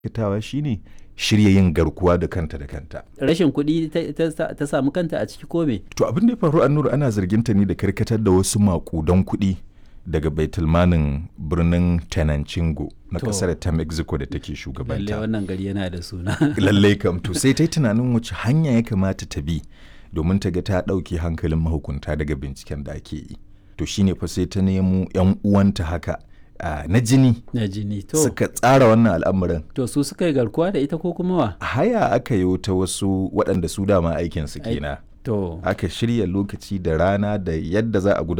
aikatawa shine shirya yin garkuwa da kanta da kanta rashin kuɗi ta- ta sa- ta samu kanta a ciki ko me to abin da ya faru annur ana zargin ta ne da karkatar da wasu makudan kuɗi daga baitulmanin birnin tenancingo na To. kasar ta mexico da take lalle shugabanta wannan gari yana da suna lallai kam to sai ta yi tunanin wace hanya ya kamata ta bi domin ta ga ta ɗauke hankalin mahukunta daga binciken da ake yi to shine fa sai ta nemo 'yan uwanta haka ah, na jini na jini to suka tsara wannan al'amarin to su suka yi garkuwa da ita ko kuma wa haya aka yi ta wasu waɗanda su dama aikinsu Ai- kenan to aka shirya lokaci da rana da yadda za a gudanar